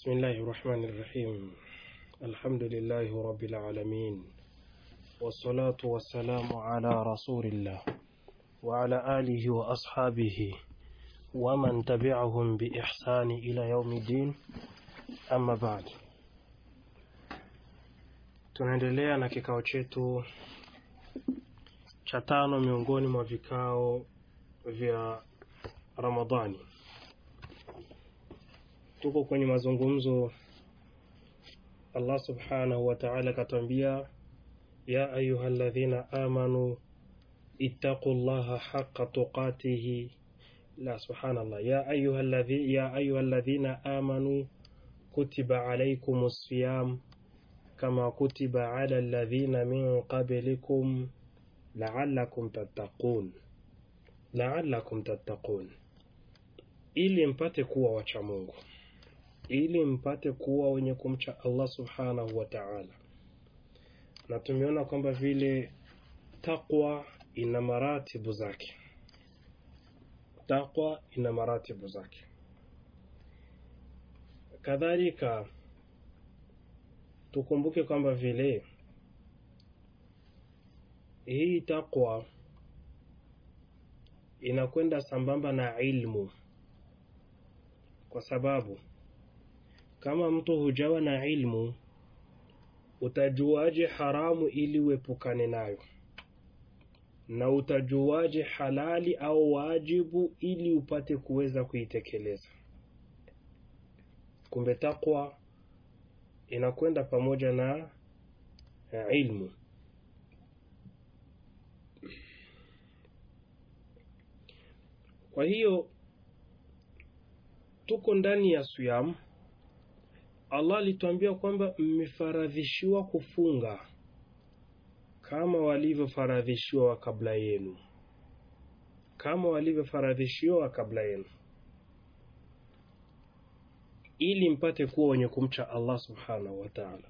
بسم الله الرحمن الرحيم الحمد لله رب العالمين والصلاة والسلام على رسول الله وعلى آله وأصحابه ومن تبعهم بإحسان إلى يوم الدين أما بعد tunaendelea na kikao chetu cha tano miongoni mwa vikao vya Ramadhani. Tuko kwenye mazungumzo. Allah subhanahu wa ta'ala akatwambia, ya ayuha alladhina amanu ittaqullaha haqqa tuqatihi. La, subhanallah, ya ayuha alladhi ya ayuha alladhina amanu kutiba alaykumus siyam kama kutiba ala alladhina min qablikum la'allakum tattaqun, la'allakum tattaqun, ili mpate kuwa wacha Mungu, ili mpate kuwa wenye kumcha Allah subhanahu wa ta'ala. Na tumeona kwamba vile taqwa ina maratibu zake, taqwa ina maratibu zake. Kadhalika tukumbuke kwamba vile hii taqwa inakwenda sambamba na ilmu, kwa sababu kama mtu hujawa na ilmu, utajuaje haramu ili uepukane nayo, na utajuaje halali au wajibu ili upate kuweza kuitekeleza. Kumbe taqwa inakwenda pamoja na ilmu. Kwa hiyo tuko ndani ya siyam. Allah alituambia kwamba mmefaradhishiwa kufunga kama walivyofaradhishiwa wa kabla yenu, kama walivyofaradhishiwa wa kabla yenu, ili mpate kuwa wenye kumcha Allah subhanahu wa ta'ala.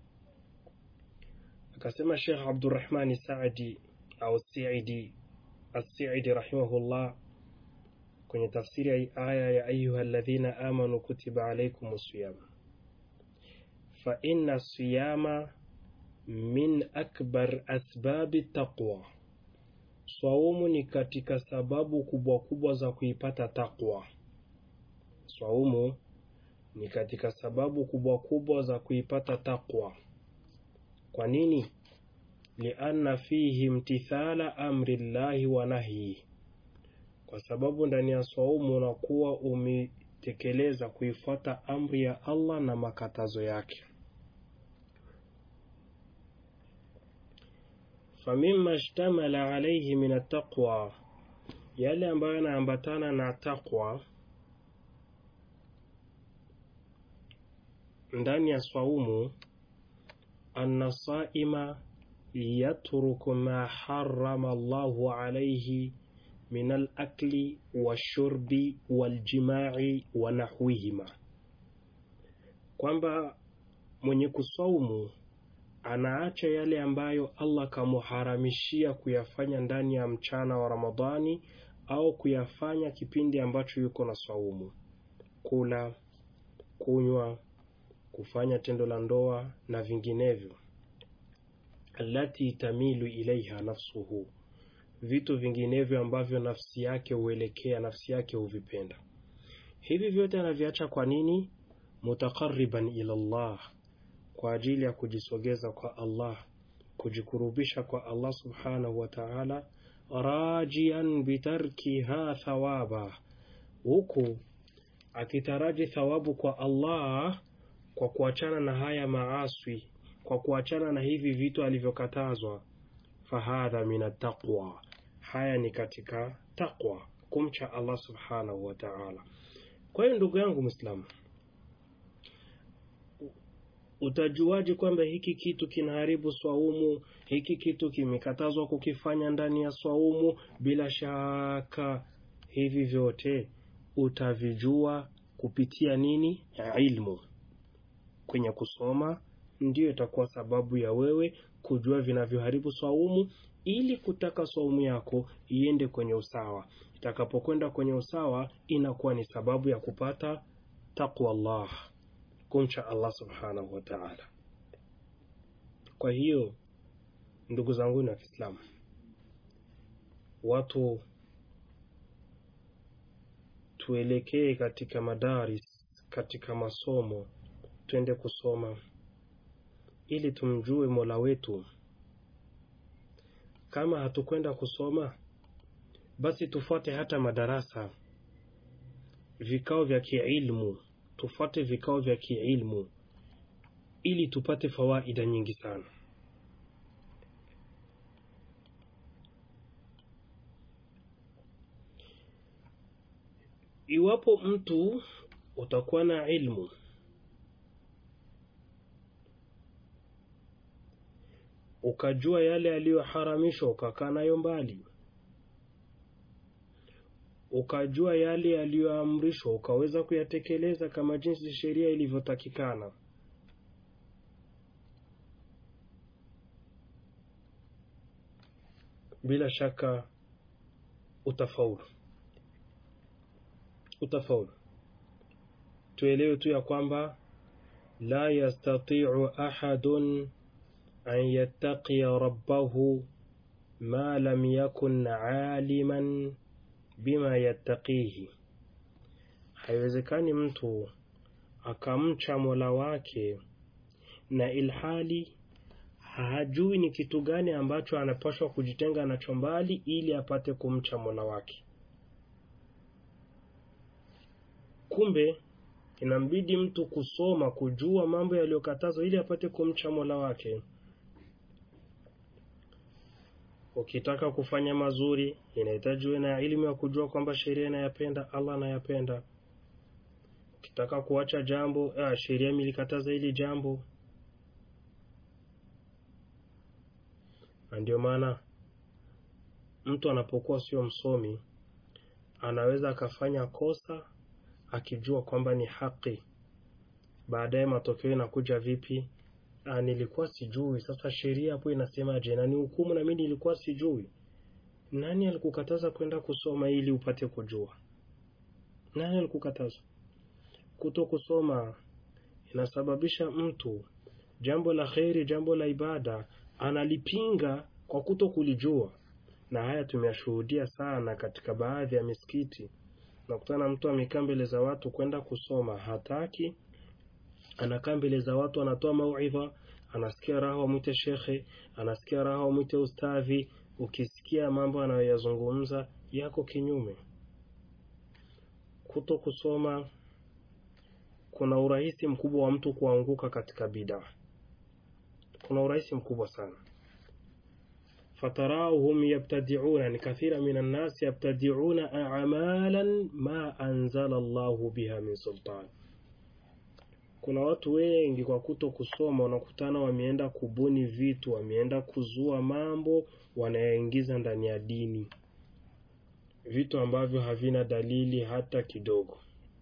Akasema Sheikh Abdurrahmani Saadi au Saidi As-Saidi rahimahullah kwenye tafsiri ya aya ya ayuha alladhina amanu kutiba alaykumus siyam fa inna siyama min akbar asbabi taqwa, swaumu ni katika sababu kubwa kubwa za kuipata taqwa. Swaumu ni katika sababu kubwa kubwa za kuipata taqwa. Kwa nini? lianna fihi imtithala amri llahi wa nahyi, kwa sababu ndani ya swaumu unakuwa umetekeleza kuifuata amri ya Allah na makatazo yake. famima shtamala alayhi min attaqwa, yale ambayo yanaambatana na taqwa ndani ya swaumu, anna saima yatruku ma harrama Allahu alayhi min alakli washurbi waljimai wa nahwihima, kwamba mwenye kuswaumu anaacha yale ambayo Allah kamuharamishia kuyafanya ndani ya mchana wa Ramadhani au kuyafanya kipindi ambacho yuko na swaumu: kula, kunywa, kufanya tendo la ndoa na vinginevyo. Allati tamilu ilaiha nafsuhu, vitu vinginevyo ambavyo nafsi yake huelekea, nafsi yake huvipenda. Hivi vyote anaviacha kwa nini? Mutaqarriban ila Allah, kwa ajili ya kujisogeza kwa Allah, kujikurubisha kwa Allah subhanahu wa ta'ala, rajian bitarkiha thawaba, huku akitaraji thawabu kwa Allah kwa kuachana na haya maaswi, kwa kuachana na hivi vitu alivyokatazwa. Fahadha min attaqwa, haya ni katika taqwa, kumcha Allah subhanahu wa ta'ala. Kwa hiyo ndugu yangu Muislamu, utajuaje kwamba hiki kitu kinaharibu swaumu, hiki kitu kimekatazwa kukifanya ndani ya swaumu? Bila shaka hivi vyote utavijua kupitia nini? Ilmu. Kwenye kusoma ndiyo itakuwa sababu ya wewe kujua vinavyoharibu swaumu, ili kutaka swaumu yako iende kwenye usawa. Itakapokwenda kwenye usawa, inakuwa ni sababu ya kupata taqwa Allah. kumcha Allah subhanahu wa ta'ala. Kwa hiyo ndugu zangu na Kiislamu, watu tuelekee katika madaris, katika masomo, twende kusoma ili tumjue Mola wetu. Kama hatukwenda kusoma, basi tufuate hata madarasa, vikao vya kiilmu, tufuate vikao vya kiilmu ili tupate fawaida nyingi sana. Iwapo mtu utakuwa na ilmu ukajua yale yaliyoharamishwa ukakaa nayo mbali, ukajua yale yaliyoamrishwa ukaweza kuyatekeleza kama jinsi sheria ilivyotakikana, bila shaka utafaulu, utafaulu. Tuelewe tu ya kwamba la yastatiu ahadun an yattaqiya rabbahu ma lam yakun aliman bima yattaqihi, haiwezekani mtu akamcha mola wake na ilhali hajui ni kitu gani ambacho anapaswa kujitenga nacho mbali ili apate kumcha mola wake. Kumbe inambidi mtu kusoma, kujua mambo yaliyokatazwa ili apate kumcha mola wake. Ukitaka kufanya mazuri, inahitaji uwe na elimu ya kujua kwamba sheria inayapenda, Allah anayapenda. Ukitaka kuacha jambo, ah, sheria imelikataza hili jambo. Na ndio maana mtu anapokuwa sio msomi anaweza akafanya kosa akijua kwamba ni haki, baadaye matokeo inakuja vipi? Ah, nilikuwa sijui. Sasa sheria hapo inasemaje? Na ni hukumu, na mimi nilikuwa sijui. Nani alikukataza kwenda kusoma ili upate kujua? Nani alikukataza? Kuto kusoma inasababisha mtu jambo la kheri, jambo la ibada analipinga kwa kuto kulijua, na haya tumeyashuhudia sana katika baadhi ya misikiti. Nakutana mtu amekaa mbele za watu kwenda kusoma, hataki anakaa mbele za watu, anatoa mauidha, anasikia raha wamwite shekhe, anasikia raha wamwite ustadhi. Ukisikia mambo anayoyazungumza yako kinyume. Kuto kusoma kuna urahisi mkubwa wa mtu kuanguka katika bidaa, kuna urahisi mkubwa sana. fatarauhum yabtadiuna, ni kathira min annasi yabtadiuna amalan ma anzala Allahu biha min sultan kuna watu wengi kwa kuto kusoma wanakutana wameenda kubuni vitu, wameenda kuzua mambo wanayaingiza ndani ya dini, vitu ambavyo havina dalili hata kidogo.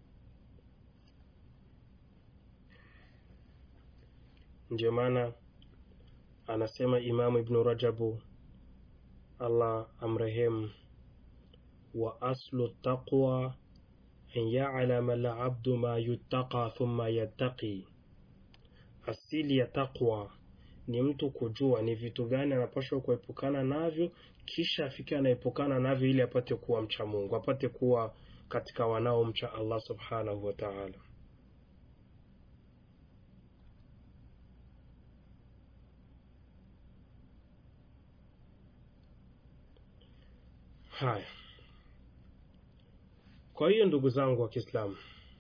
Ndio maana anasema Imamu Ibnu Rajabu, Allah amrehemu, wa aslu taqwa an ya'lama al-'abdu ma yuttaqa thumma yattaqi, asili ya taqwa ni mtu kujua ni vitu gani anapaswa kuepukana navyo, kisha afike anaepukana navyo ili apate kuwa mcha Mungu, apate kuwa katika wanaomcha Allah subhanahu wa ta'ala. Haya, kwa hiyo ndugu zangu wa Kiislamu,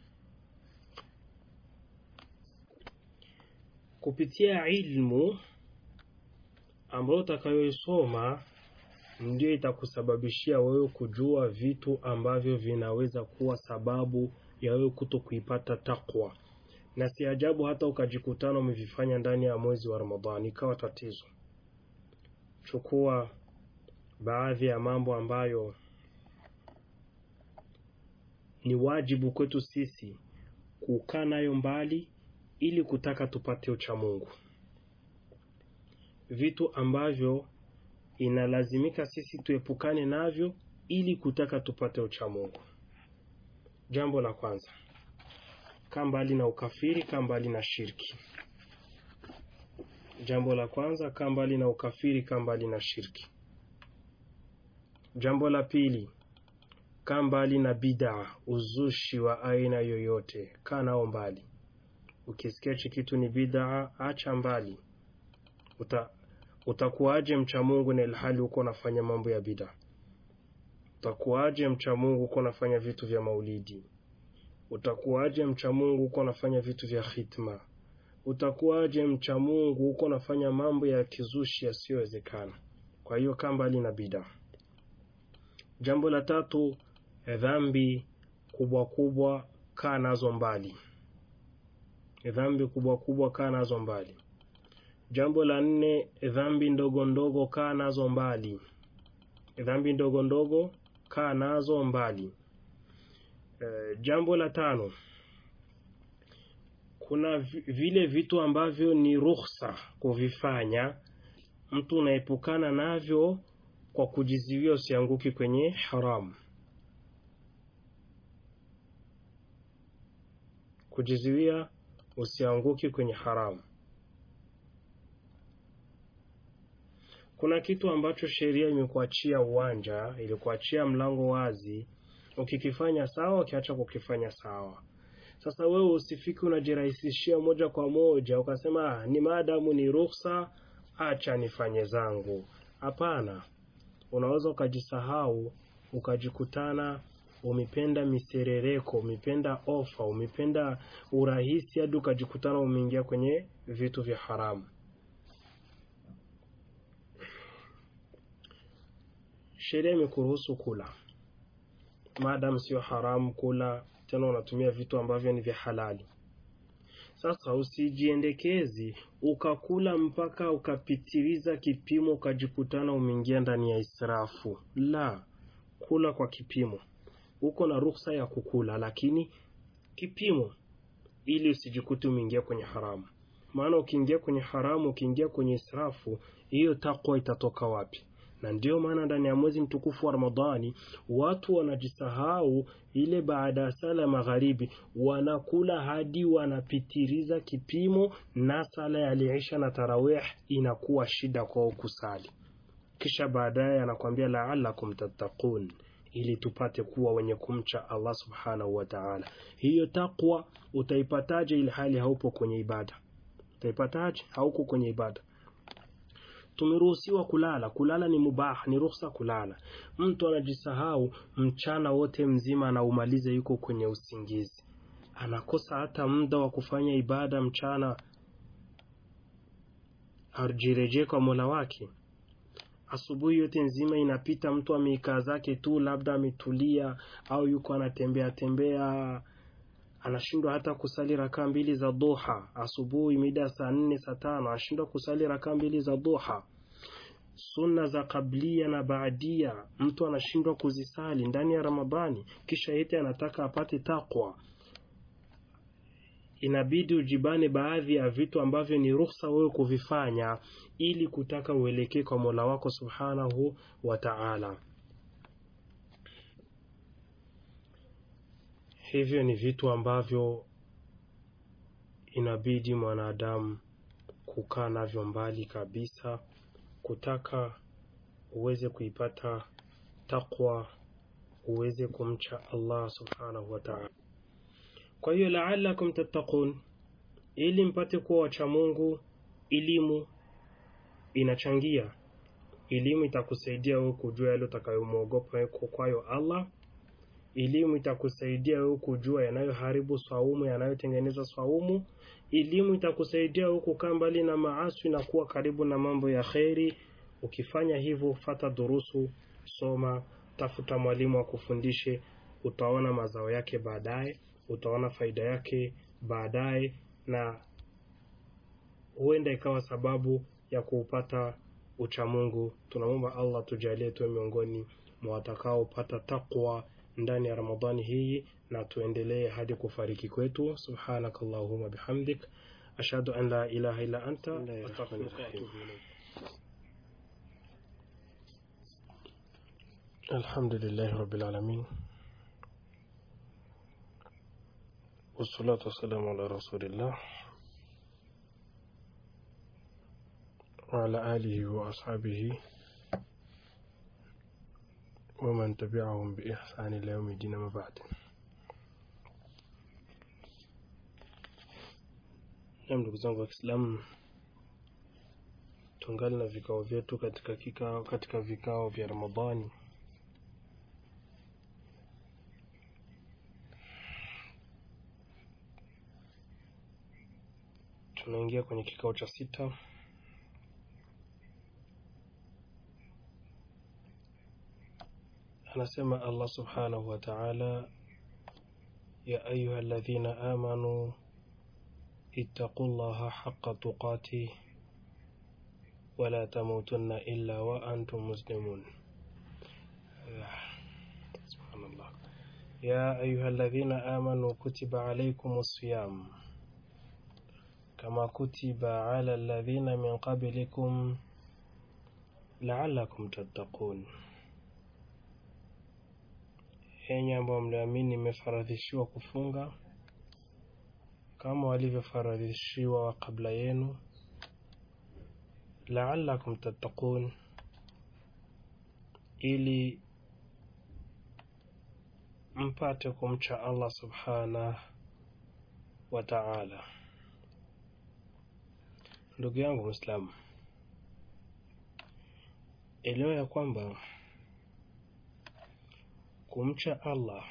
kupitia ilmu ambayo utakayoisoma ndio itakusababishia wewe kujua vitu ambavyo vinaweza kuwa sababu ya wewe kuto kuipata takwa, na si ajabu hata ukajikutana umevifanya ndani ya mwezi wa Ramadhani ikawa tatizo. Chukua baadhi ya mambo ambayo ni wajibu kwetu sisi kukaa nayo mbali ili kutaka tupate ucha Mungu, vitu ambavyo inalazimika sisi tuepukane navyo ili kutaka tupate ucha Mungu. Jambo la kwanza, kaa mbali na ukafiri, kaa mbali na shirki. Jambo la kwanza, kaa mbali na ukafiri, kaa mbali na shirki. Jambo la pili, kaa mbali na bid'a, uzushi wa aina yoyote, kaa nao mbali. Ukisikia hichi kitu ni bid'a, acha mbali. Uta, utakuwaje mcha Mungu na ilhali uko unafanya mambo ya bid'a? Utakuwaje mcha Mungu uko unafanya vitu vya maulidi? Utakuwaje mcha Mungu uko unafanya vitu vya khitma? Utakuwaje mcha Mungu uko unafanya mambo ya kizushi yasiyowezekana? Kwa hiyo kaa mbali na bid'a. Jambo la tatu, dhambi kubwa kubwa, kaa nazo mbali. Dhambi kubwa kubwa, kaa nazo mbali. Jambo la nne, dhambi ndogo ndogo, kaa nazo mbali. Dhambi ndogo ndogo, kaa nazo mbali. E, jambo la tano, kuna vile vitu ambavyo ni ruhusa kuvifanya, mtu unaepukana navyo kwa kujiziwia usianguki kwenye haramu. Kujiziwia usianguki kwenye haramu. Kuna kitu ambacho sheria imekuachia uwanja, ilikuachia mlango wazi, ukikifanya sawa, ukiacha kukifanya sawa. Sasa wewe usifiki unajirahisishia moja kwa moja ukasema ah, ni maadamu ni ruhusa, acha nifanye zangu. Hapana, unaweza ukajisahau ukajikutana umependa miserereko, umependa ofa, umependa urahisi, hadi ukajikutana umeingia kwenye vitu vya haramu. Sheria imekuruhusu kula, maadamu sio haramu kula, tena unatumia vitu ambavyo ni vya halali. Sasa usijiendekezi ukakula mpaka ukapitiliza kipimo, ukajikutana umeingia ndani ya israfu. La, kula kwa kipimo. Uko na ruhusa ya kukula, lakini kipimo, ili usijikute umeingia kwenye haramu. Maana ukiingia kwenye haramu, ukiingia kwenye israfu, hiyo takwa itatoka wapi? na ndio maana ndani ya mwezi mtukufu wa Ramadhani watu wanajisahau, ile baada ya sala ya magharibi wanakula hadi wanapitiliza kipimo, na sala ya isha na tarawih inakuwa shida kwao kusali. Kisha baadaye anakwambia laalakum tattaqun, ili tupate kuwa wenye kumcha Allah subhanahu wa ta'ala. Hiyo takwa utaipataje ili hali haupo kwenye ibada? Utaipataje? Hauko kwenye ibada. Tumeruhusiwa kulala. Kulala ni mubah, ni ruhusa kulala. Mtu anajisahau mchana wote mzima anaumaliza, yuko kwenye usingizi, anakosa hata muda wa kufanya ibada mchana, ajirejee kwa mola wake. Asubuhi yote nzima inapita, mtu ameikaa zake tu, labda ametulia au yuko anatembea tembea anashindwa hata kusali rakaa mbili za duha asubuhi, mida saa nne saa tano anashindwa kusali rakaa mbili za duha. Sunna za kablia na baadia mtu anashindwa kuzisali ndani ya Ramadhani, kisha yete anataka apate takwa. Inabidi ujibane baadhi ya vitu ambavyo ni ruhusa wewe kuvifanya, ili kutaka uelekee kwa Mola wako subhanahu wa ta'ala. Hivyo ni vitu ambavyo inabidi mwanadamu kukaa navyo mbali kabisa, kutaka uweze kuipata takwa, uweze kumcha Allah subhanahu wa ta'ala. Kwa hiyo laalakum tattaqun, ili mpate kuwa wacha Mungu. Elimu inachangia, elimu itakusaidia wewe kujua yale utakayomwogopa kwayo Allah Elimu itakusaidia wewe kujua yanayoharibu swaumu, yanayotengeneza swaumu. Elimu itakusaidia wewe kukaa mbali na maasi na kuwa karibu na mambo ya kheri. Ukifanya hivyo, fata durusu, soma, tafuta mwalimu akufundishe, utaona mazao yake baadaye, utaona faida yake baadaye, na huenda ikawa sababu ya kuupata uchamungu. Tunamwomba Allah tujalie tuwe miongoni mwa watakaopata taqwa ndani ya Ramadhani hii na tuendelee hadi kufariki kwetu. Subhanak Allahumma bihamdik ashhadu an la ilaha illa anta astaghfiruka wa atubu ilayk. Alhamdulillahi rabbil alamin والصلاة والسلام على رسول الله وعلى آله وأصحابه ومن تبعهم بإحسان إلى يوم الدين ما بعد Naam, ndugu zangu wa Kiislamu, tungali na vikao vyetu katika kikao katika vikao vya Ramadhani. Tunaingia kwenye kikao cha sita. Anasema Allah subhanahu wa ta'ala, ya ayuha alladhina amanu اتقوا الله حق تقاته ولا تموتن إلا وأنتم مسلمون سبحان الله يا أيها الذين آمنوا كتب عليكم الصيام كما كتب على الذين من قبلكم لعلكم تتقون enyi ambao mliamini imefaradhishiwa kufunga kama walivyofaradhishiwa wa kabla yenu laalakum tattaqun ili mpate kumcha Allah subhanahu wa ta'ala. Ndugu yangu Muislamu, elewa ya kwamba kumcha Allah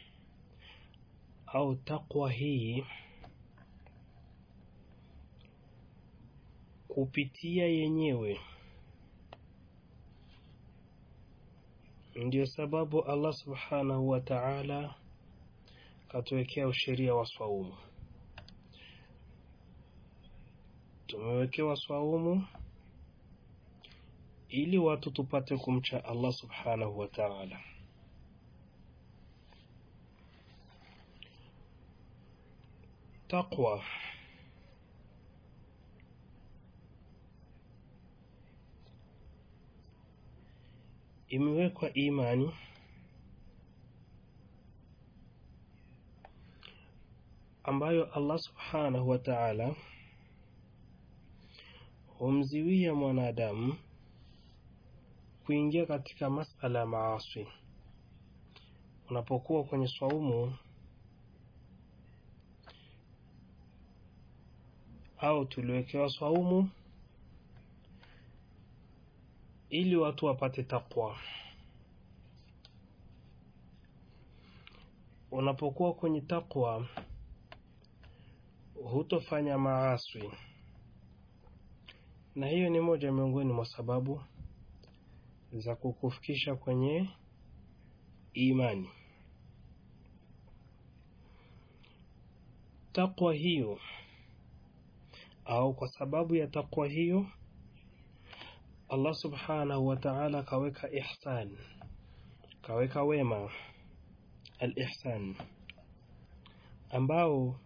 au takwa hii kupitia yenyewe ndiyo sababu Allah subhanahu wa ta'ala katuwekea usheria wa swaumu. Tumewekewa swaumu ili watu tupate kumcha Allah subhanahu wa ta'ala. Taqwa imewekwa imani ambayo Allah subhanahu wa ta'ala humziwia mwanadamu kuingia katika masala ya maasi. Unapokuwa kwenye swaumu au tuliwekewa swaumu ili watu wapate takwa. Unapokuwa kwenye takwa, hutofanya maaswi, na hiyo ni moja miongoni mwa sababu za kukufikisha kwenye imani. Takwa hiyo au kwa sababu ya takwa hiyo Allah subhanahu wa ta'ala kaweka ihsan, kaweka wema al-ihsan, ambao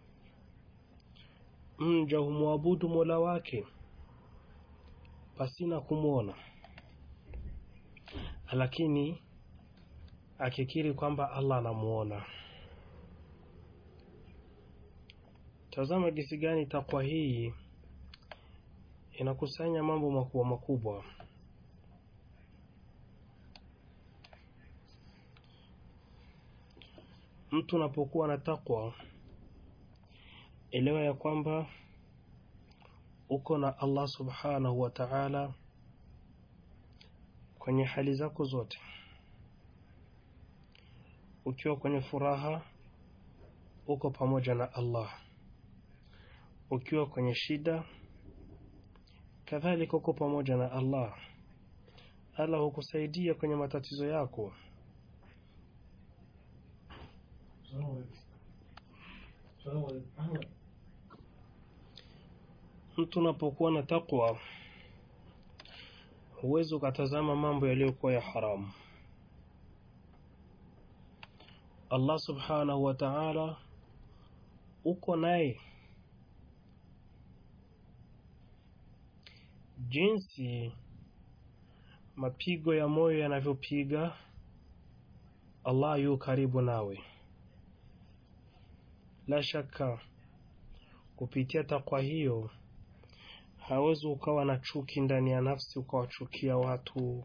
mja humwabudu mola wake pasina kumwona, lakini akikiri kwamba Allah anamuona. Tazama jinsi gani takwa hii inakusanya mambo makubwa makubwa. Mtu unapokuwa na takwa, elewa ya kwamba uko na Allah subhanahu wa ta'ala kwenye hali zako zote. Ukiwa kwenye furaha, uko pamoja na Allah. Ukiwa kwenye shida, kadhalika uko pamoja na Allah. Allah hukusaidia kwenye matatizo yako. Mtu unapokuwa na takwa, huwezi ukatazama mambo yaliyokuwa ya haramu. Allah subhanahu wa ta'ala uko naye jinsi mapigo ya moyo yanavyopiga Allah yu karibu nawe la shaka kupitia takwa hiyo hawezi ukawa na chuki ndani ya nafsi ukawachukia watu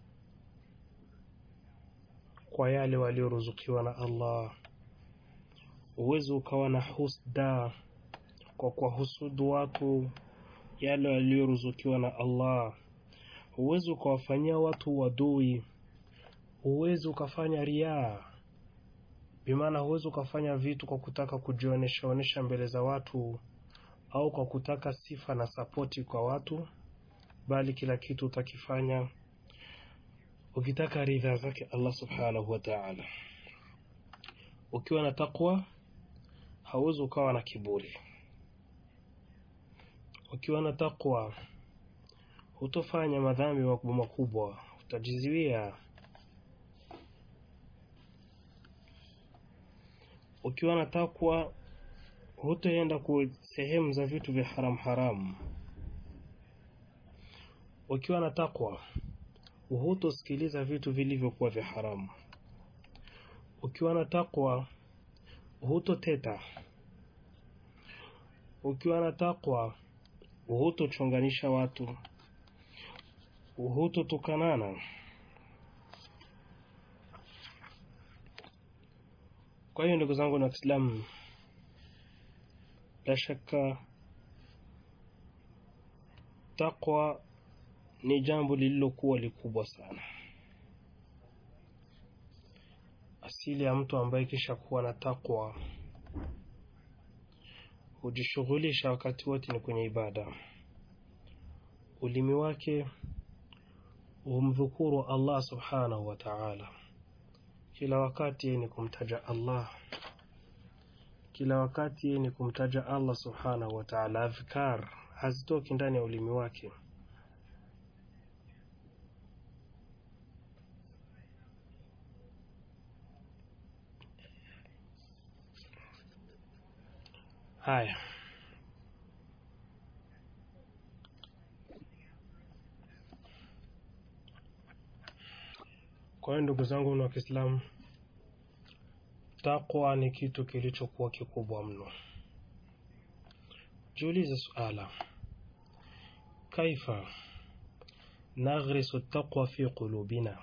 kwa yale walioruzukiwa na Allah. Uwezi ukawa na husda kwa kuwahusudu watu yale walioruzukiwa na Allah. Huwezi ukawafanyia watu wadui. Huwezi ukafanya riaa, bimaana huwezi ukafanya vitu kwa kutaka kujionesha onesha mbele za watu au kwa kutaka sifa na sapoti kwa watu, bali kila kitu utakifanya ukitaka ridha zake Allah subhanahu wa ta'ala. Ukiwa na takwa hauwezi ukawa na kiburi. Ukiwa na takwa hutofanya madhambi makubwa makubwa, utajiziwia. Ukiwa na takwa hutaenda ku sehemu za vitu vya haram haramu. Ukiwa na takwa hutosikiliza vitu vilivyokuwa vya haramu. Ukiwa na takwa hutoteta. Ukiwa na takwa hutochonganisha watu, hutotukanana. Kwa hiyo ndugu zangu na Waislamu, la shaka takwa ni jambo lililokuwa likubwa sana. Asili ya mtu ambaye kisha kuwa na takwa hujishughulisha wakati wote ni kwenye ibada. Ulimi wake humdhukuru Allah subhanahu wa ta'ala, kila wakati ni kumtaja Allah, kila wakati ni kumtaja Allah subhanahu wa ta'ala. Adhkar hazitoki ndani ya ulimi wake. Haya, kwa hiyo ndugu zangu wa Kiislamu, takwa ni kitu kilichokuwa kikubwa mno. Jiulize suala, kaifa naghrisu taqwa fi qulubina,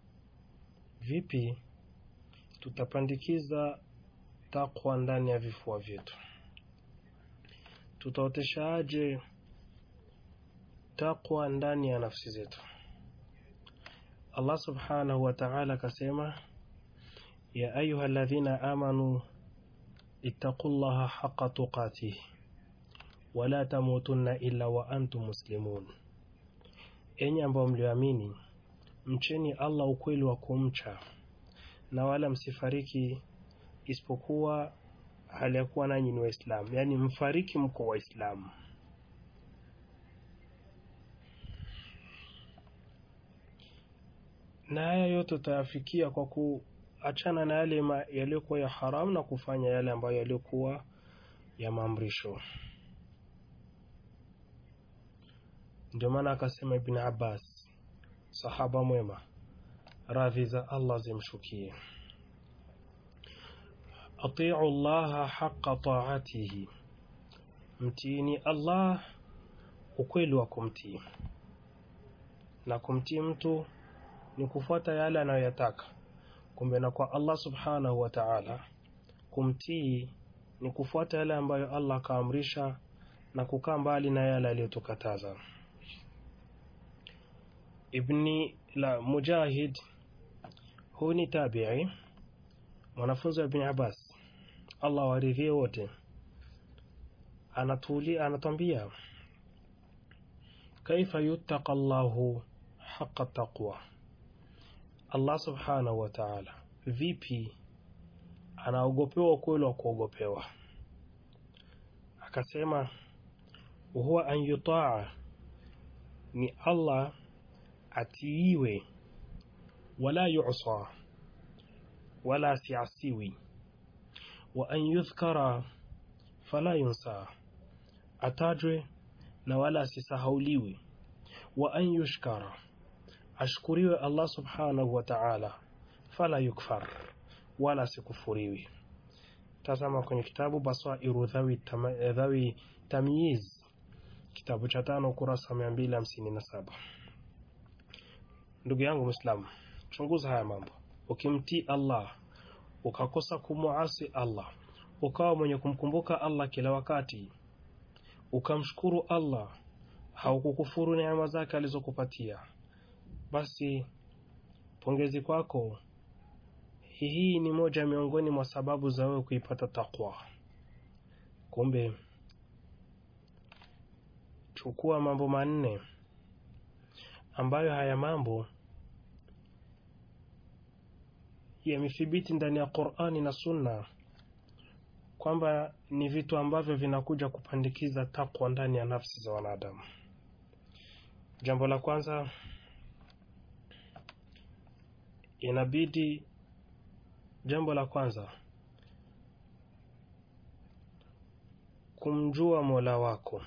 vipi tutapandikiza takwa ndani ya vifua vyetu? Tutaoteshaaje takwa ndani ya nafsi zetu? Allah subhanahu wa ta'ala akasema, ya ayuha alladhina amanu ittaqullaha haqqa tuqatih wala tamutunna illa wa antum muslimun, enyi ambao mlioamini mcheni Allah ukweli wa kumcha na wala msifariki isipokuwa hali ya kuwa nanyi ni Waislamu, yaani mfariki mko Waislamu. Na haya yote utayafikia kwa kuachana na yale yaliyokuwa ya haramu na kufanya yale ambayo yaliyokuwa ya maamrisho. Ndio maana akasema Ibn Abbas, sahaba mwema, radhi za Allah zimshukie atiu llaha haqa taatihi, mtiini Allah ukweli wa kumtii. Na kumtii mtu ni kufuata yale anayoyataka. Kumbe na kwa Allah subhanahu wa ta'ala, kumtii ni kufuata yale ambayo Allah akaamrisha na kukaa mbali na yale aliyotukataza. Ibni la Mujahid, huu ni tabi'i mwanafunzi wa Ibn Abbas, Allah waridhie wote, anatuli anatwambia kaifa yuttaqa Allahu haqa taqwa, Allah subhanahu wa ta'ala vipi anaogopewa ukweli wa kuogopewa. Akasema huwa an yutaa, ni Allah atiiwe, wala yusa wala asiasiwi, wa an yudhkara fala yunsa, atajwe na wala asisahauliwi, wa an yushkara, ashkuriwe Allah subhanahu wa ta'ala, fala yukfar, wala asikufuriwi. tazama kwenye kitabu Basairu Dhawi, Tama, Dhawi Tamyiz kitabu cha tano ukurasa mia mbili hamsini na saba. Ndugu yangu Mwislamu, chunguza haya mambo. Ukimtii Allah ukakosa kumuasi Allah, ukawa mwenye kumkumbuka Allah kila wakati, ukamshukuru Allah, haukukufuru neema zake alizokupatia, basi pongezi kwako. Hii ni moja miongoni mwa sababu za wewe kuipata takwa. Kumbe chukua mambo manne ambayo haya mambo yamethibiti ndani ya Qur'ani na Sunna kwamba ni vitu ambavyo vinakuja kupandikiza takwa ndani ya nafsi za wanadamu. Jambo la kwanza, inabidi jambo la kwanza kumjua Mola wako.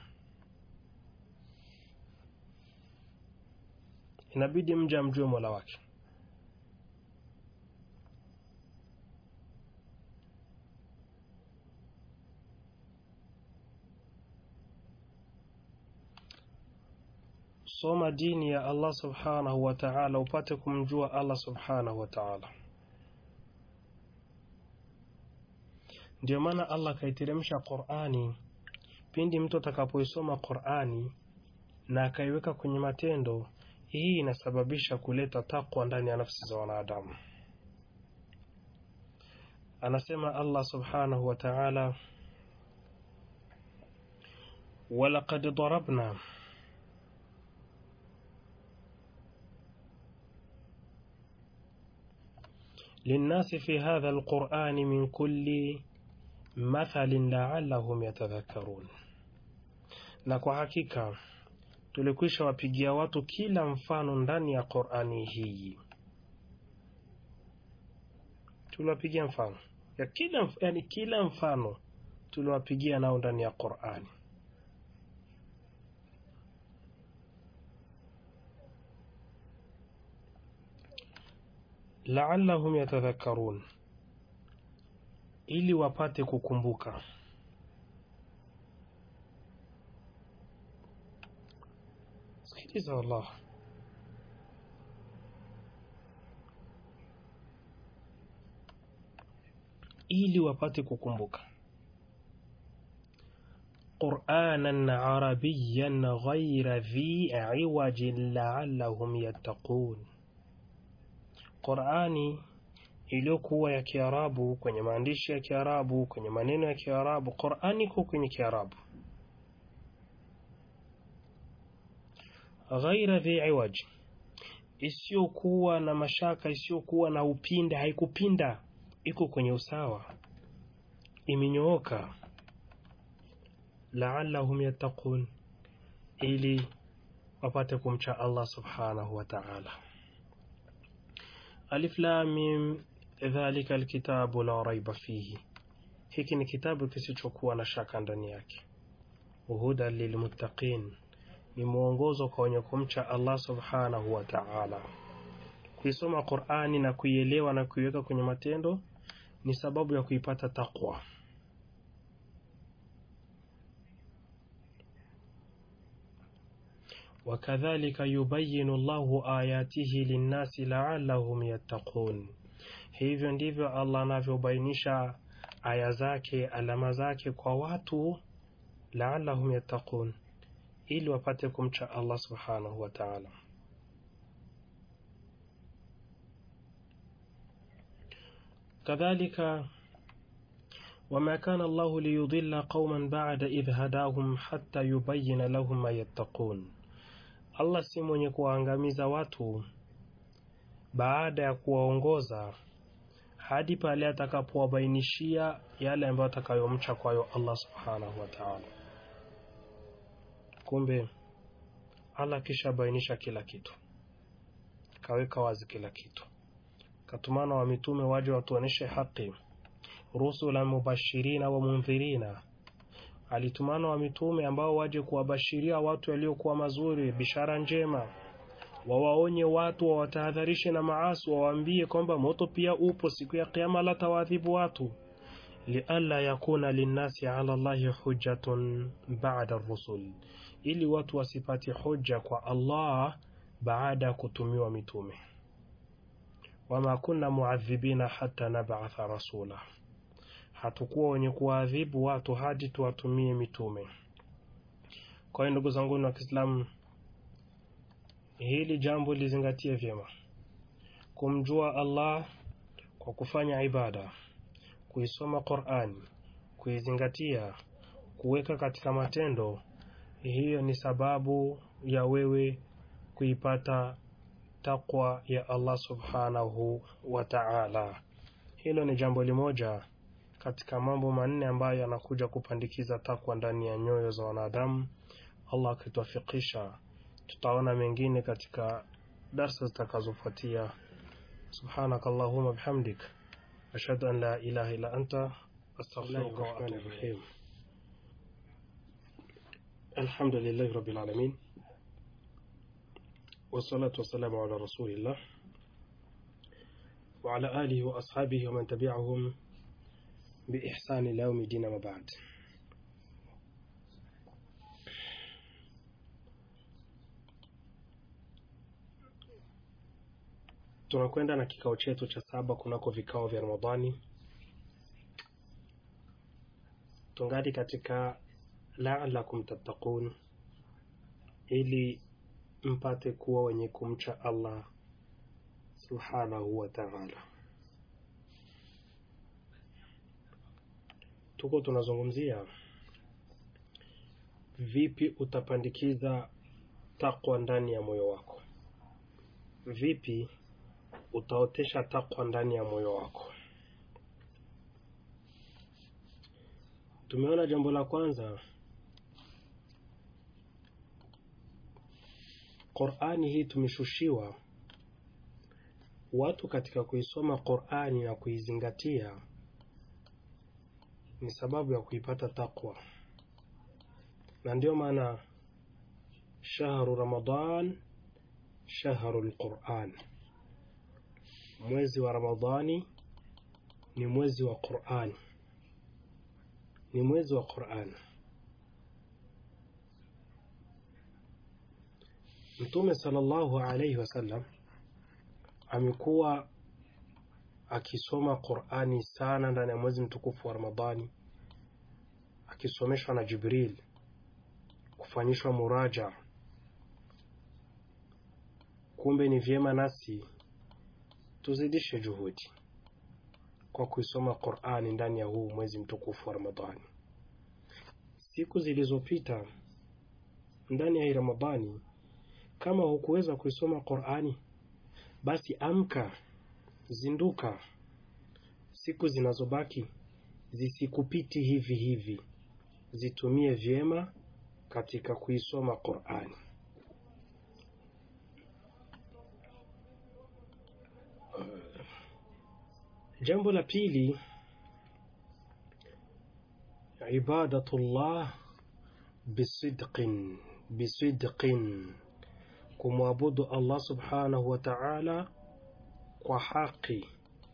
Inabidi mja amjue Mola wake. Soma dini ya Allah subhanahu wa ta'ala, upate kumjua Allah subhanahu wa ta'ala. Ndio maana Allah akaiteremsha Qur'ani. Pindi mtu atakapoisoma Qur'ani na akaiweka kwenye matendo, hii inasababisha kuleta takwa ndani ya nafsi za wanadamu. Anasema Allah subhanahu wa ta'ala, walaqad darabna linnasi fi hadha alqur'ani min kulli mathalin la'allahum yatadhakkarun, na kwa hakika tulikwisha wapigia watu kila mfano ndani ya Qur'ani hii. Tuliwapigia mfano ya kila, yani kila mfano tuliwapigia nao ndani ya Qur'ani. La'allahum yatadhakkarun, ili wapate kukumbuka. Sikiliza wallah, ili wapate kukumbuka. Qur'anan arabiyyan ghayra dhi iwajin la'allahum yattaqun, Qur'ani iliyokuwa ya Kiarabu kwenye maandishi ya Kiarabu kwenye maneno ya Kiarabu. Qur'ani iko kwenye Kiarabu ghaira dhi iwaj, isiyokuwa na mashaka, isiyokuwa na upinde, haikupinda, iko kwenye usawa, imenyooka. La'allahum yattaqun, ili wapate kumcha Allah subhanahu wa ta'ala. Alif lam mim, dhalika alkitabu la raiba fihi, hiki ni kitabu kisichokuwa na shaka ndani yake. Hudan lilmuttaqin ni mwongozo kwa wenye kumcha Allah subhanahu wa ta'ala. Kuisoma Qur'ani na kuielewa na kuiweka kwenye matendo ni sababu ya kuipata taqwa. Wakadhalika yubayinu Allahu ayatihi linnasi la'allahum yattaqun, hivyo ndivyo Allah anavyobainisha aya zake, alama zake kwa watu, la'allahum yattaqun ili wapate kumcha Allah subhanahu wa ta'ala. Kadhalika, wama kana Allahu liyudilla qauman ba'da idh hadahum hatta yubayyina lahum ma yattaqun, Allah si mwenye kuwaangamiza watu baada ya kuwaongoza hadi pale atakapowabainishia yale ambayo atakayomcha kwayo Allah subhanahu wa ta'ala. Kumbe Allah kisha bainisha kila kitu, kaweka wazi kila kitu, katumana wa mitume waje watuoneshe haki, rusula mubashirina wa mundhirina. Alitumana wa mitume ambao waje kuwabashiria watu waliokuwa mazuri, bishara njema, wawaonye watu, wawatahadharishe na maasi, wawaambie kwamba moto pia upo, siku ya Kiyama latawaadhibu watu lialla yakuna linnasi ala llahi hujjatun ba'da rusul, ili watu wasipate hoja kwa Allah baada ya kutumiwa mitume. Wama kunna muadhibina hata nab'atha rasula, hatukuwa wenye kuwaadhibu watu hadi tuwatumie mitume. Kwa hiyo ndugu zangu wa Kiislamu, hili jambo lizingatie vyema, kumjua Allah kwa kufanya ibada, kuisoma Qur'ani, kuizingatia, kuweka katika matendo, hiyo ni sababu ya wewe kuipata takwa ya Allah subhanahu wa ta'ala. Hilo ni jambo limoja katika mambo manne ambayo yanakuja kupandikiza takwa ndani ya nyoyo za wanadamu. Allah akituafikisha, tutaona mengine katika darsa zitakazofuatia. subhanaka allahumma bihamdik ashhadu an la ilaha illa anta astaghfiruka wa atubu ilayk. Alhamdulillahi rabbil alamin والصلاة والسلام على رسول الله وعلى آله وأصحابه ومن تبعهم بإحسان إلى يوم الدين ما بعد tunakwenda na kikao chetu cha saba kunako vikao vya Ramadhani. Tungali katika laalakum tattaqun, ili mpate kuwa wenye kumcha Allah subhanahu wa ta'ala. Tuko tunazungumzia vipi utapandikiza takwa ndani ya moyo wako, vipi utaotesha takwa ndani ya moyo wako. Tumeona jambo la kwanza Qur'ani hii tumeshushiwa watu katika kuisoma Qur'ani na kuizingatia ni sababu ya kuipata takwa, na ndio maana shahru Ramadan shahru lquran, mwezi wa Ramadhani ni mwezi wa Qur'ani, ni mwezi wa Qur'ani. Mtume sallallahu alayhi wasallam amekuwa akisoma Qur'ani sana ndani ya mwezi mtukufu wa Ramadhani, akisomeshwa na Jibril, kufanyishwa muraja. Kumbe ni vyema nasi tuzidishe juhudi kwa kuisoma Qur'ani ndani ya huu mwezi mtukufu wa Ramadhani. Siku zilizopita ndani ya hii Ramadhani kama hukuweza kuisoma Qur'ani, basi amka, zinduka. Siku zinazobaki zisikupiti hivi hivi, zitumie vyema katika kuisoma Qur'ani. Jambo la pili, ibadatullah bisidqin bisidqin kumwabudu Allah subhanahu wa ta'ala kwa haki,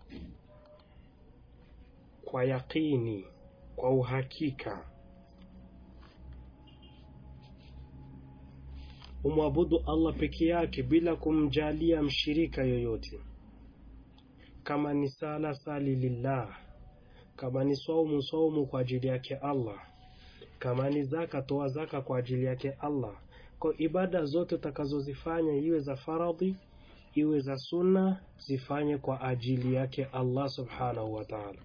kwa yaqini, kwa uhakika. Umwabudu Allah peke yake bila kumjalia mshirika yoyote. Kama ni sala, sali lillah. Kama ni saumu, saumu kwa ajili yake Allah. Kama ni zaka, toa zaka kwa ajili yake Allah. Kwa ibada zote utakazozifanya iwe za faradhi iwe za sunna, zifanye kwa ajili yake Allah subhanahu wa ta'ala.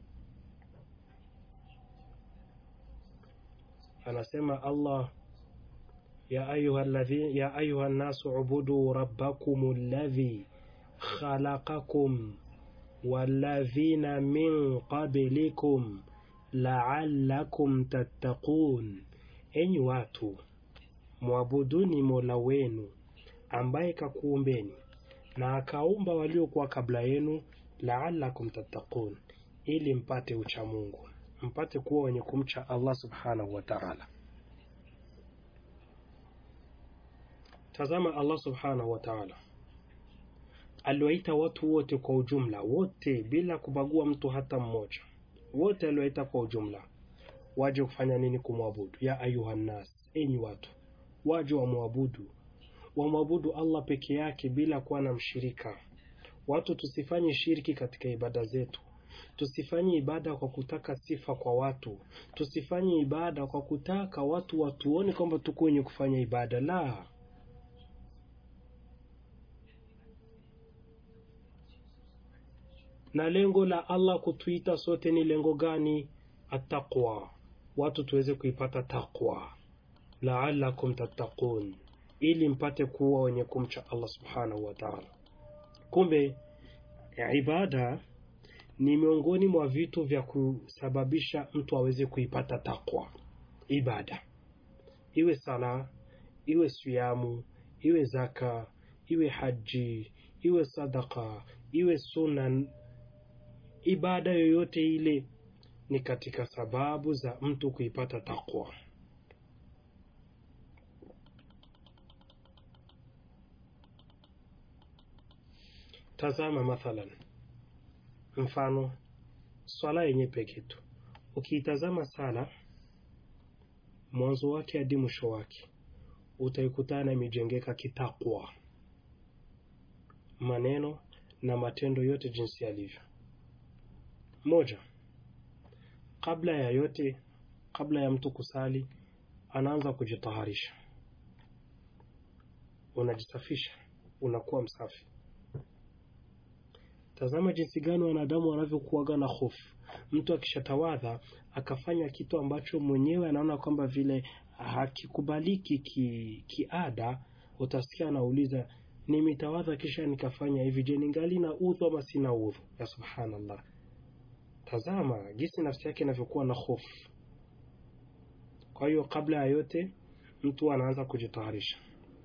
Anasema Allah, ya ayuha alladhi ya ayuha an-nasu ubudu rabbakum alladhi khalaqakum walladhina min qablikum la'allakum tattaqun, enyi watu mwabuduni Mola wenu ambaye kakuumbeni na akaumba waliokuwa kabla yenu, laalakum tattaqun, ili mpate ucha Mungu, mpate kuwa wenye kumcha Allah subhanahu wa ta'ala. Tazama, Allah subhanahu wa ta'ala aliwaita watu wote kwa ujumla, wote bila kubagua mtu hata mmoja, wote aliwaita kwa ujumla waje kufanya nini kumwabudu ya ayuha nnas enyi watu waje wamwabudu wamwabudu allah peke yake bila kuwa na mshirika watu tusifanye shirki katika ibada zetu tusifanye ibada kwa kutaka sifa kwa watu tusifanye ibada kwa kutaka watu watuone kwamba tuko wenye kufanya ibada la na lengo la allah kutuita sote ni lengo gani attaqwa watu tuweze kuipata taqwa laalakum tattaqun ili mpate kuwa wenye kumcha allah subhanahu wa taala kumbe ibada ni miongoni mwa vitu vya kusababisha mtu aweze kuipata takwa ibada iwe sala iwe siamu iwe zaka iwe haji iwe sadaka iwe sunan ibada yoyote ile ni katika sababu za mtu kuipata takwa tazama mathalan mfano swala yenye peke tu ukiitazama sala mwanzo wake hadi mwisho wake utaikutana imejengeka kitakwa maneno na matendo yote jinsi yalivyo moja kabla ya yote kabla ya mtu kusali anaanza kujitaharisha unajisafisha unakuwa msafi tazama jinsi gani wanadamu wanavyokuaga na hofu mtu akishatawadha akafanya kitu ambacho mwenyewe anaona kwamba vile hakikubaliki kiada ki utasikia anauliza nimetawadha kisha nikafanya hivi je ningali na udhu ama sina udhu ya subhanallah tazama jinsi nafsi yake inavyokuwa na hofu kwa hiyo kabla ya yote mtu anaanza kujitaharisha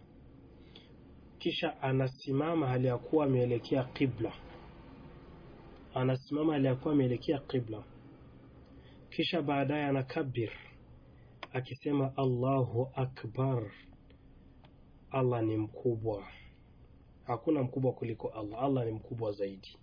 kisha anasimama hali ya kuwa ameelekea qibla anasimama aliyakuwa ameelekea qibla kisha baadaye anakabir akisema allahu akbar allah ni mkubwa hakuna mkubwa kuliko allah allah ni mkubwa zaidi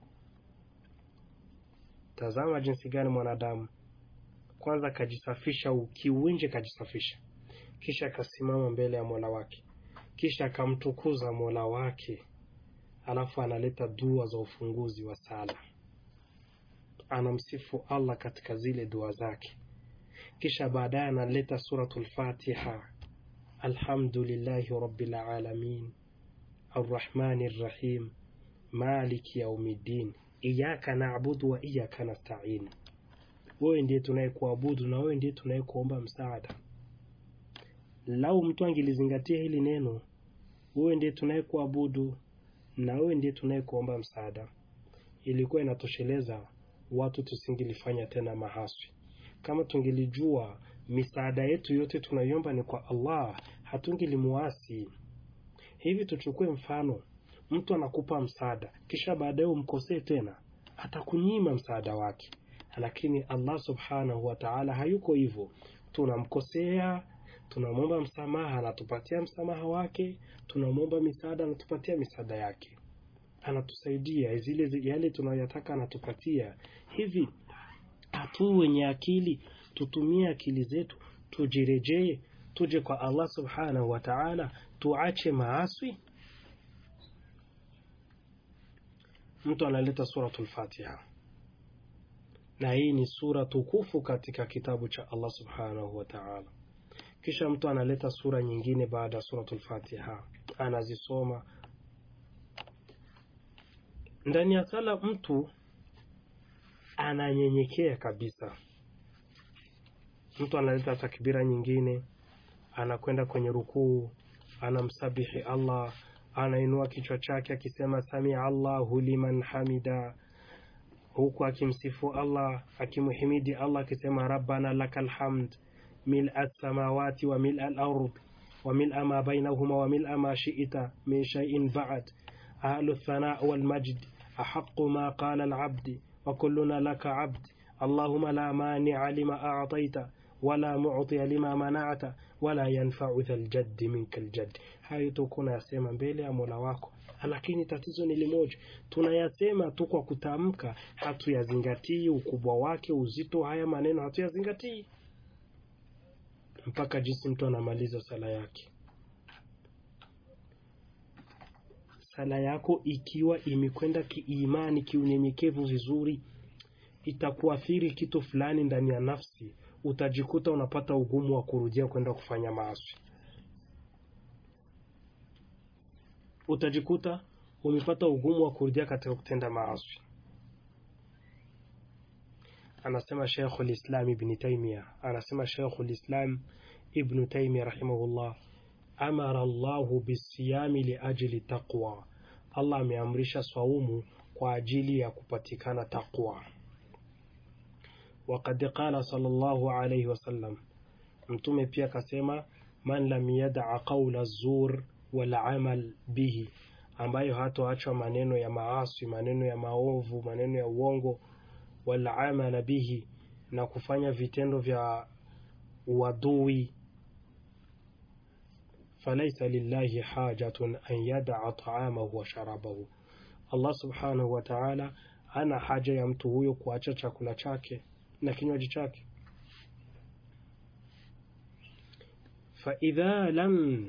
tazama jinsi gani mwanadamu kwanza akajisafisha kiuwinje kajisafisha kisha akasimama mbele ya mola wake kisha akamtukuza mola wake alafu analeta dua za ufunguzi wa sala anamsifu allah katika zile dua zake kisha baadaye analeta suratul fatiha alhamdulillahi rabbil alamin arrahmani rrahim maliki yaumiddin iyaka naabudu wa iyaka nastain wewe ndiye tunayekuabudu na wewe ndiye tunayekuomba msaada lau mtu angelizingatia hili neno wewe ndiye tunayekuabudu na wewe ndiye tunayekuomba msaada ilikuwa inatosheleza watu tusingelifanya tena mahaswi kama tungelijua misaada yetu yote tunaiomba ni kwa allah hatungelimuasi hivi tuchukue mfano mtu anakupa msaada kisha baadaye umkosee tena atakunyima msaada wake lakini allah subhanahu wa taala hayuko hivyo tunamkosea tunamwomba msamaha anatupatia msamaha wake tunamwomba misaada anatupatia misaada yake anatusaidia zile yale tunayoyataka anatupatia hivi hatu wenye akili tutumie akili zetu tujirejee tuje kwa allah subhanahu wa taala tuache maaswi mtu analeta suratul fatiha na hii ni sura tukufu katika kitabu cha allah subhanahu wa taala kisha mtu analeta sura nyingine baada ya suratul fatiha anazisoma ndani ya sala mtu ananyenyekea kabisa mtu analeta takbira nyingine anakwenda kwenye rukuu anamsabihi allah anainua kichwa chake akisema samia allahu liman hamida huku akimsifu allah akimhimidi allah akisema rabbana laka lhamd ملء السماوات وملء الأرض وملء ما بينهما وملء ما شئت من شيء بعد أهل الثناء والمجد أحق ما قال العبد وكلنا لك عبد اللهم لا مانع لما أعطيت wala mu'tiya lima mana'ta wala yanfa'u dhal jaddi minka aljadd. Hayo tuko unayasema mbele ya Mola wako, lakini tatizo ni limoja, tunayasema tu kwa kutamka, hatuyazingatii ukubwa wake, uzito haya maneno hatuyazingatii, mpaka jinsi mtu anamaliza sala yake. Sala yako ikiwa imekwenda kiimani, kiunyenyekevu vizuri, itakuathiri kitu fulani ndani ya nafsi, utajikuta unapata ugumu wa kurudia kwenda kufanya maasi. Utajikuta umepata ugumu wa kurudia katika kutenda maasi. Anasema Sheikhul Islam Ibn Taymiyyah, anasema Sheikhul Islam Ibn Taymiyyah rahimahullah, amara Allahu bisiyami liajli taqwa, Allah ameamrisha swaumu kwa ajili ya kupatikana taqwa. Waqad qala sallallahu alayhi wasallam, Mtume pia akasema, man lam yadaa qaula zur wal amal bihi, ambayo hatoachwa maneno ya maasi, maneno ya maovu, maneno ya uongo, wal amala bihi, na kufanya vitendo vya uadui falaisa lillahi hajatun an yadaa taamahu wa sharabahu, Allah subhanahu wa ta'ala ana haja ya mtu huyo kuacha chakula chake na kinywaji chake. faidha lam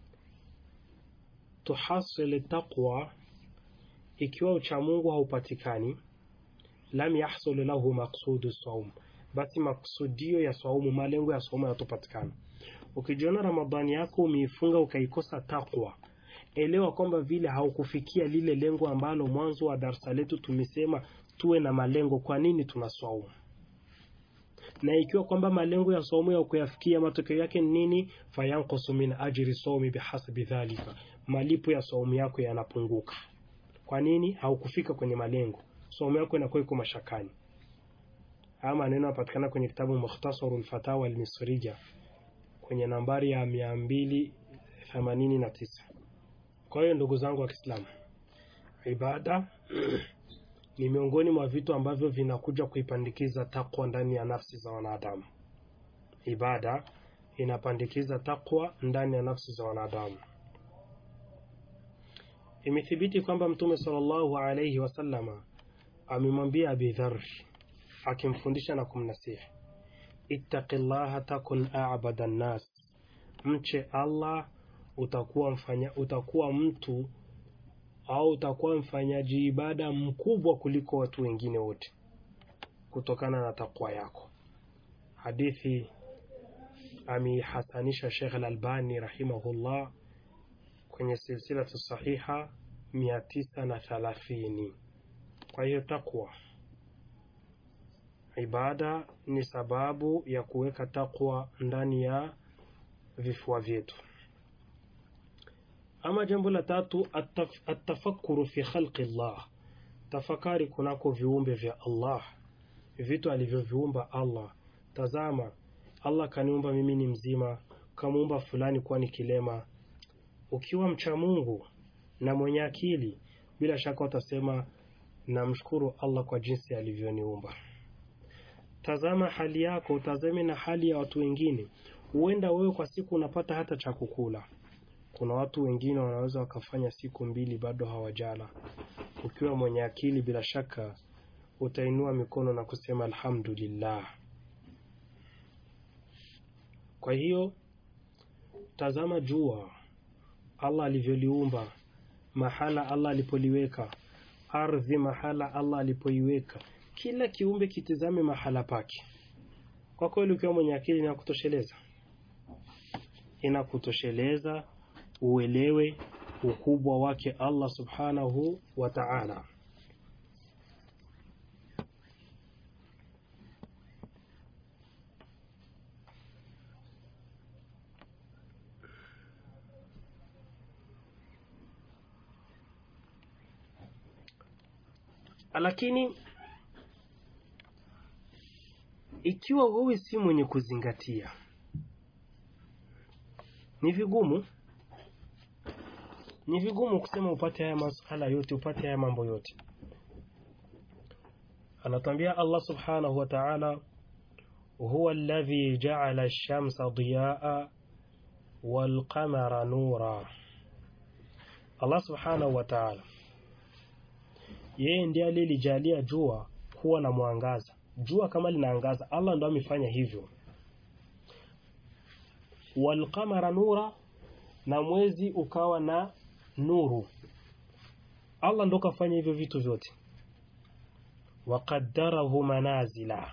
tuhasil taqwa, ikiwa uchamungu haupatikani, lam yahsul lahu maqsudu saum, basi maksudio ya saumu, malengo ya saumu yatopatikana. Ukijiona Ramadhani yako umeifunga ukaikosa takwa, elewa kwamba vile haukufikia lile lengo ambalo mwanzo wa darsa letu tumesema tuwe na malengo. Kwa nini tunaswaumu? Na ikiwa kwamba malengo ya saumu ya kuyafikia, matokeo yake ni nini? fayanqusu min ajri saumi bihasabi dhalika, malipo ya saumu yako yanapunguka. Kwa nini? Haukufika kwenye malengo, saumu yako inakuwa iko mashakani. Haya maneno yanapatikana kwenye kitabu Mukhtasarul Fatawa Almisriya kwenye nambari ya mia mbili themanini na tisa. Kwa hiyo ndugu zangu wa Kiislamu, ibada ni miongoni mwa vitu ambavyo vinakuja kuipandikiza takwa ndani ya nafsi za wanadamu. Ibada inapandikiza takwa ndani ya nafsi za wanadamu. Imethibiti kwamba Mtume sallallahu alayhi wasallama amemwambia Abi Dharr akimfundisha na kumnasihi Ittaqi llaha takun a'bada nnas, mche Allah utakuwa mfanya, utakuwa mtu au utakuwa mfanyaji ibada mkubwa kuliko watu wengine wote kutokana na takwa yako. Hadithi ameihasanisha Sheikh Al-Albani rahimahullah kwenye silsilatu sahiha mia tisa na thalathini. Kwa hiyo takwa ibada ni sababu ya kuweka takwa ndani ya vifua vyetu. Ama jambo la tatu, ataf, atafakuru fi khalqi llah, tafakari kunako viumbe vya Allah, vitu alivyoviumba Allah. Tazama, Allah kaniumba mimi ni mzima, kamuumba fulani kuwa ni kilema. Ukiwa mcha Mungu na mwenye akili, bila shaka utasema namshukuru Allah kwa jinsi alivyoniumba. Tazama hali yako, utazame na hali ya watu wengine. Huenda wewe kwa siku unapata hata cha kukula. Kuna watu wengine wanaweza wakafanya siku mbili bado hawajala. Ukiwa mwenye akili, bila shaka utainua mikono na kusema alhamdulillah. Kwa hiyo tazama jua Allah alivyoliumba, mahala Allah alipoliweka, ardhi mahala Allah alipoiweka kila kiumbe kitizame mahala pake. Kwa kweli, ukiwa mwenye akili inakutosheleza, inakutosheleza uelewe ukubwa wake Allah subhanahu wa ta'ala. Lakini ikiwa wewe si mwenye kuzingatia, ni vigumu ni vigumu kusema upate haya masuala yote, upate haya mambo yote. Anatambia Allah subhanahu wa ta'ala, huwa alladhi ja'ala ash-shamsa diyaa wal qamara nura. Allah subhanahu wa ta'ala, yeye ndiye aliyelijalia jua kuwa na mwangaza. Jua kama linaangaza, Allah ndo amefanya hivyo. Wal qamara nura, na mwezi ukawa na nuru. Allah ndo kafanya hivyo vitu vyote. Waqaddarahu manazila,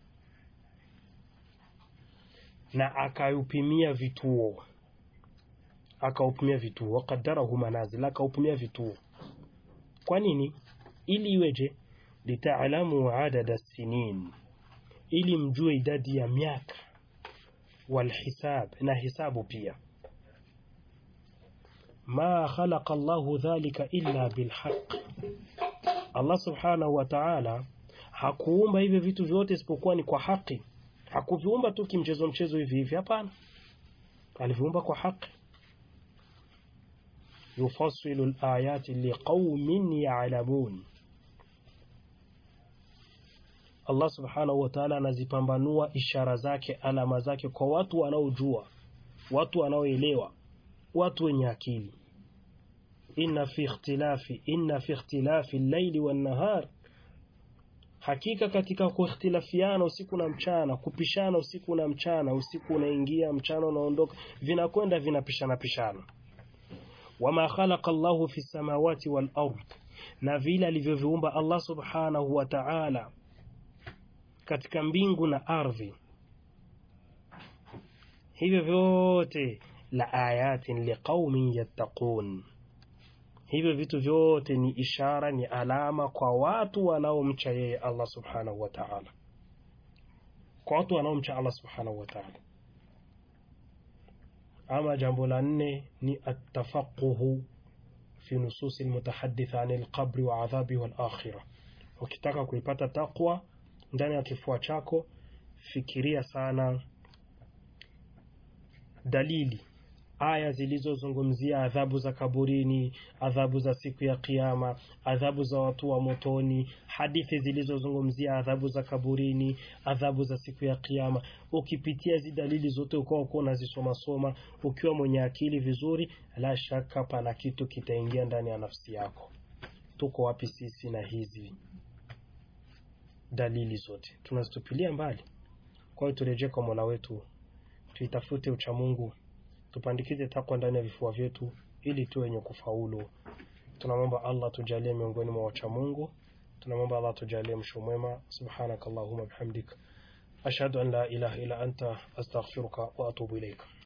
na akaupimia vituo, akaupimia vituo. Waqaddarahu manazila, akaupimia vituo. Kwa nini? Ili iweje? Litaalamu adada sinin, ili mjue idadi ya miaka, walhisab, na hisabu pia. Ma khalaqa Allahu dhalika illa bilhaq, Allah subhanahu wa ta'ala hakuumba hivyo vitu vyote isipokuwa ni kwa haki. Hakuviumba tu kimchezo mchezo hivi hivi, hapana, aliviumba kwa haki. Yufassilu alayati liqaumin ya'lamun, Allah subhanahu wa ta'ala anazipambanua ishara zake, alama zake kwa watu wanaojua, watu wanaoelewa, watu wenye akili. Inna fi ikhtilafi inna fi ikhtilafi al-layli wan-nahar, hakika katika kuikhtilafiana usiku na mchana, kupishana usiku na mchana, usiku unaingia mchana unaondoka, vinakwenda vinapishana pishana. Wama khalaqa Allahu fi samawati wal ard, na vile alivyoviumba Allah subhanahu wa ta'ala katika mbingu na ardhi, hivyo vyote la ayatin liqaumin yattaqun, hivyo vitu vyote ni ishara, ni alama kwa watu wanaomcha yeye Allah subhanahu wa ta'ala, kwa watu wanaomcha Allah subhanahu wa ta'ala. Ama jambo la nne ni atafaquhu fi nususi almutahadditha an alqabri wa adhabi wal akhirah. Ukitaka kuipata taqwa ndani ya kifua chako, fikiria sana dalili aya zilizozungumzia adhabu za kaburini, adhabu za siku ya Kiyama, adhabu za watu wa motoni, hadithi zilizozungumzia adhabu za kaburini, adhabu za siku ya Kiyama. Ukipitia hizi dalili zote ukawa uko unazisoma soma, ukiwa mwenye akili vizuri, la shaka pana kitu kitaingia ndani ya nafsi yako. Tuko wapi sisi na hizi dalili zote? Tunazitupilia mbali. Kwa hiyo turejee kwa Mola wetu, tuitafute uchamungu tupandikize takwa ndani ya vifua vyetu ili tuwe wenye kufaulu. Tunamwomba Allah tujalie miongoni mwa wacha Mungu. Tunamwomba Allah tujalie msho mwema. Subhanakallahumma bihamdik ashhadu an la ilaha illa anta astaghfiruka wa atubu ilaika.